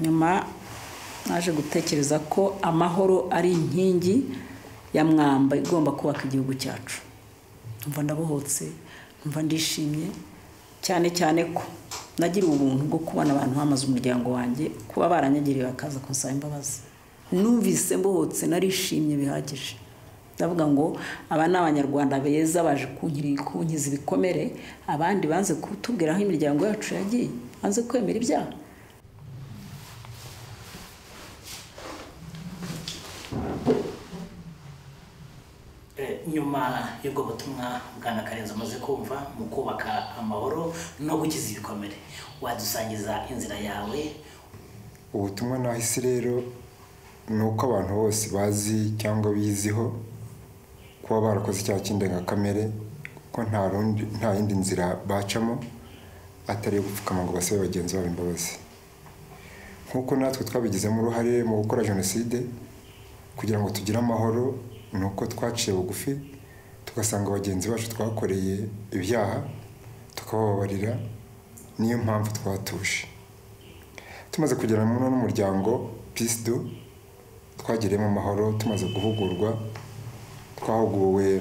nyuma naje gutekereza ko amahoro ari inkingi ya mwamba igomba kubaka igihugu cyacu mva ndabohotse mva ndishimye cyane cyane ko nagira ubuntu bwo kubona abantu bamaze umuryango wanjye kuba baranyagiriye bakaza kunsaba imbabazi numvise mbohotse narishimye bihagije ndavuga ngo aba ni abanyarwanda beza baje kunkiza ibikomere abandi banze kutubwira aho imiryango yacu yagiye banze kwemera ibyaha nyuma y'ubwo butumwa bwana karenzi umaze kumva mu kubaka amahoro no gukiza ibikomere wadusangiza inzira yawe ubutumwa nahise rero ni uko abantu bose bazi cyangwa biziho kuba barakoze icyaha cy'indengakamere ko nta rundi nta yindi nzira bacamo atari iyo gupfukama ngo basabe bagenzi babo imbabazi nk'uko natwe twabigizemo uruhare mu gukora jenoside kugira ngo tugire amahoro ni uko twaciye bugufi tugasanga bagenzi bacu twakoreye ibyaha tukabababarira niyo mpamvu twatuje tumaze kugera muri uno muryango pisidu twagiriyemo amahoro tumaze guhugurwa twahuguwe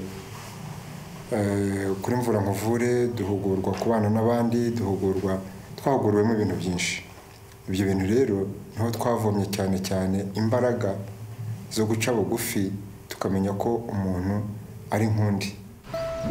kuri mvura nkuvure duhugurwa kubana n'abandi duhugurwa twahuguriwemo ibintu byinshi ibyo bintu rero niho twavomye cyane cyane imbaraga zo guca bugufi tukamenya ko umuntu ari nk'undi